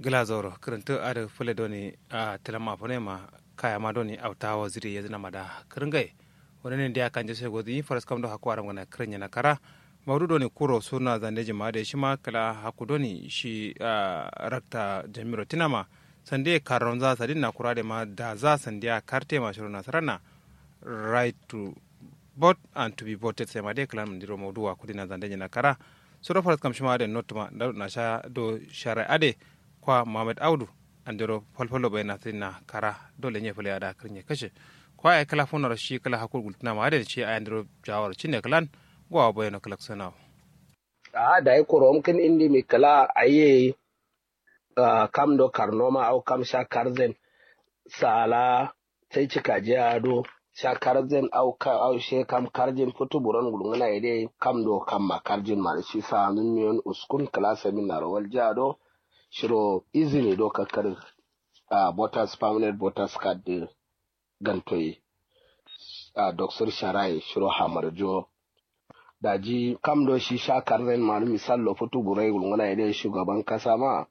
glazoro kiranta ada fule doni a tilama fune ma kaya ma doni auta waziri ya zina mada kiringai wani ne dia kanje sai godi faras kam do hakwara ngana krinya na kara maudu doni kuro suna zande jima da shi ma kala haku doni shi rakta jamiro tinama sande karon za sadin na kura da ma da za sandiya karte ma shiru nasarana right to vote and to be voted sai ma dai kala mun diro maudu wa kudina zande jina kara sura faras kam shima da notuma na sha do shara ade kwa Mohamed Audu andiro falfalo bai na na kara dole ne fule da kirnya kashe kwa ai kala fonar shi kala hakul gultuna ma da ce ai andiro jawar cinne kalan gwa bai na kala sana a da ai korom kin indi mi kala aye kam do karnoma au kam sha karzen sala sai cika je ado sha karzen au ka au she kam karjin futu buron gulungana ide kam do kam ma karjin ma shi sa nun miyon uskun kala seminar wal jado shiro izini do kakar a uh, voters permanent voters card de gantoyi a uh, doksor sharai shiro hamarjo daji kam do shi sha karzen malu misal lo futu burai gulngana ide shugaban kasa ma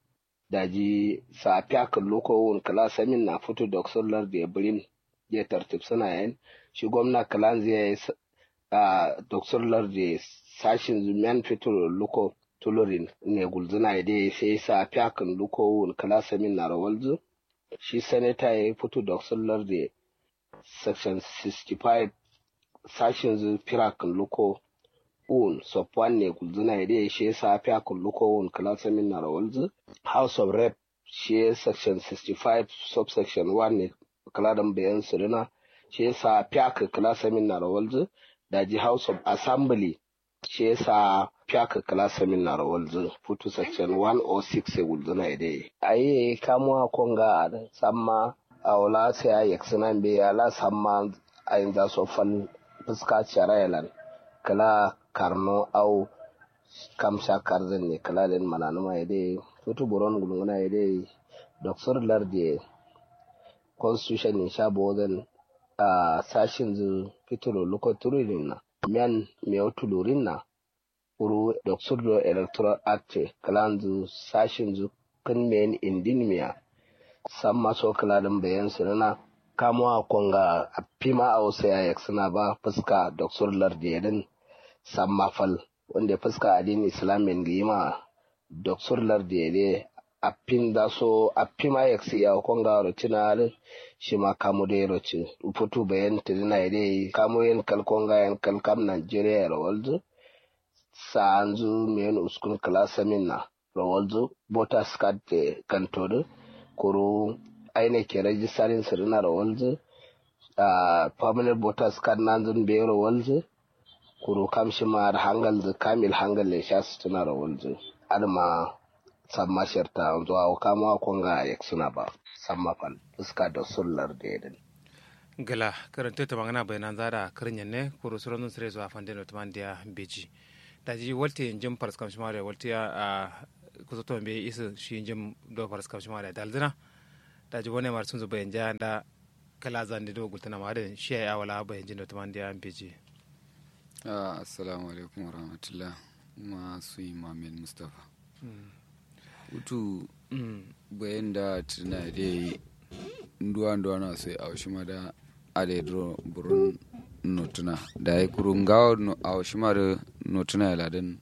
daji sa fiyak loko wun kala samin na futu doksor lar de brin je tartib suna yin shi gwamna kalan zai a doksor lar de sashin zumiyan fito loko tulurin ne gulzuna ide sai sa fiyakan luko wun kala samin na rawalzu shi sanata ya fito da sullar da section 65 sashin zu firakan luko wun sopwan ne gulzuna ide shi sa fiyakan luko wun kala samin na rawalzu house of rep shi section 65 subsection 1 ne kala dan bayan sirina shi sa fiyakan kala samin na rawalzu daji house of assembly shi yasa fiaka klasa min na rawalzu futu section 106 e wulzuna ide ayi kamuwa konga samma awla sai a yaksina be ala samma ayin za so fal fuska charayalan kala karno au kamsha karzan ne kala len mananuma ide futu buron gulunguna ide doctor lardi constitution in sha bodan a sashin zu fitolo lokoturu na mian meotulurin na uru doksur electoral act kalanzu sashin zu kan men indin miya san maso kaladin bayan sinana kamuwa konga a fima a wasu yayak suna ba fuska doksur lardiyadin san mafal wanda fuska adin islamin gima doksur lardiyade a fin da so a fima yak siya konga rutina shi ma kamu da roci futu bayan tirina ide kamu yin kalkonga yan kalkam nigeria rawalzu saanzu men uskun klasa minna rawalzu bota skat de kantodo kuru aine ke registarin sirina rawalzu a permanent voters card nanzun be rawalzu kuru kamshi ma da hangal zu kamil hangal le sha su tuna rawalzu adma samma sharta zuwa kama konga yak suna ba samma fal fuska da sullar da yadin gala karanta ta magana bayanan zara karin ne kuru suranun sire zuwa fandin da tumandiya beji daji walte jim paras kam shimare walte a kusa to be isa shi jim do paras kam shimare daldina daji wone mar sun zuba yanja da kala zande do gultana ma da shi ya wala ba yanjin da tuman da beji assalamu alaikum warahmatullah ma su imamin mustafa utu bayan da tuna dai nduwa nduwa na sai a shi ma da ade dro burun notuna da ya kuru ngawa no a shimar notuna ya ladan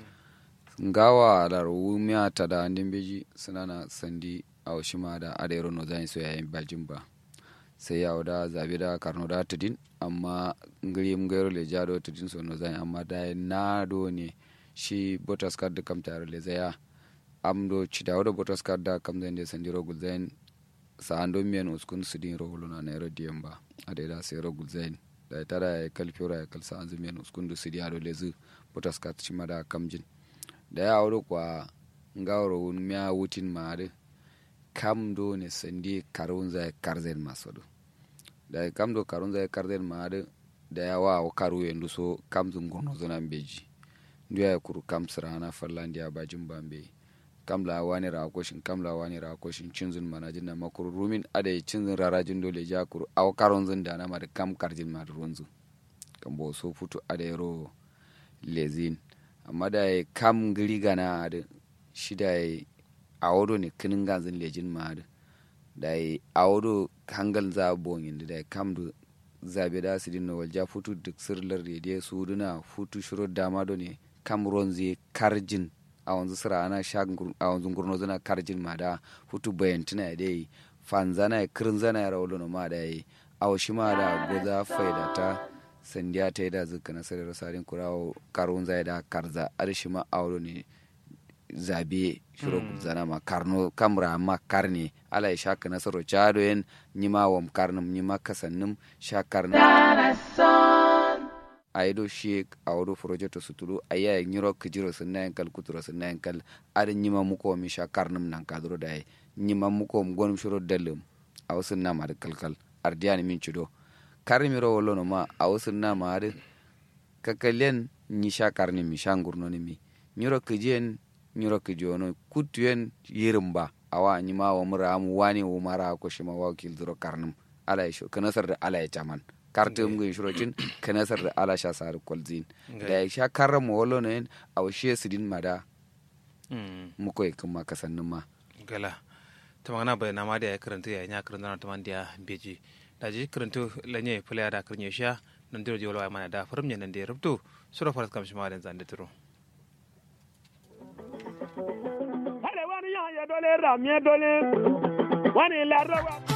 ngawa da rumiya ta da andin beji suna na sandi a shima da adairo no zan so yayin bajin ba sai ya da zabe da karno da tudin amma ngiri mgairo le jado tudin so no zan amma da na do ne shi botas card da kam tare le zaya amdo cidawo da botas card da kam zan de sandiro gulzain sa ando miyan uskun sudin rohuluna na yaro diyan ba adaida sai ro gulzain da tara ya kalfiora ya kalsa an zumiyan uskundu sidi ado lezu potas kat chima da kamjin da ya wuri kwa ngawro wun miya wutin maade kam do ne sandi karun zai karzen masodo da kam do karun zai karzen maade da ya wa o karu yendu so kam zun gono zona beji ndu ya kuru kam sirana fallandi ya bajin bambe kam la wani ra koshin kam la wani ra koshin cinzun manajin na makuru rumin ada cinzun rarajin dole ja kuru aw karon zun da na ma kam karjin ma runzu kam bo so futu ada ro lezin amma da kam giri gana da shida a wado ne kinin ganzin lejin ma da da yi a wado hangal za bongin da kam da zabe da su dinna walja futu duk sirlar rediyo su duna futu shiro dama do ne kam ronzi karjin a wanzu sira ana sha a wanzu gurno zana karjin ma da futu bayantina da yi fanzana ya kirin zana ya rawolo ma da yi a washi ma da goza faida ta sandiya ta yi da zuka na sarar sarin kurawo karun zai da karza arshi ma auro ne zabe shiro zana ma karno kamra ma karne ala sha ka nasaro chado yen nyima wam karnum nyima kasannim sha karnum aido shi awdo projeto sutulu aya nyiro kijiro sunna yankal kuturo sunna yankal ada nyima muko mi sha karnum nan kadro dai nyima muko gonum shiro dalum aw sunna ma kalkal ardiani min chudo karmiro wolono ma aw sunna ma ade kakalen nyi sha karni mi sha ngurno ni mi nyiro kijen nyiro kijono kutuyen yirimba awa nyima wa mura mu wani wo mara ko shima wa kil duro karnum ala isho kanasar da ala ya chaman kartum ngi shurocin kanasar da ala sha sar kolzin da ya sha karra mo wolo ne aw she sidin mada mu koy kuma kasannin ma gala tamangana bai na ma da ya karanta ya nya karanta na tamandiya beji da ji karanta lanye fulaya da karnya sha nan diro jolo ay mana da farum nan da rubto sura faras kam shima da zande turo Hale wani ya dole ramye dole wani larrawa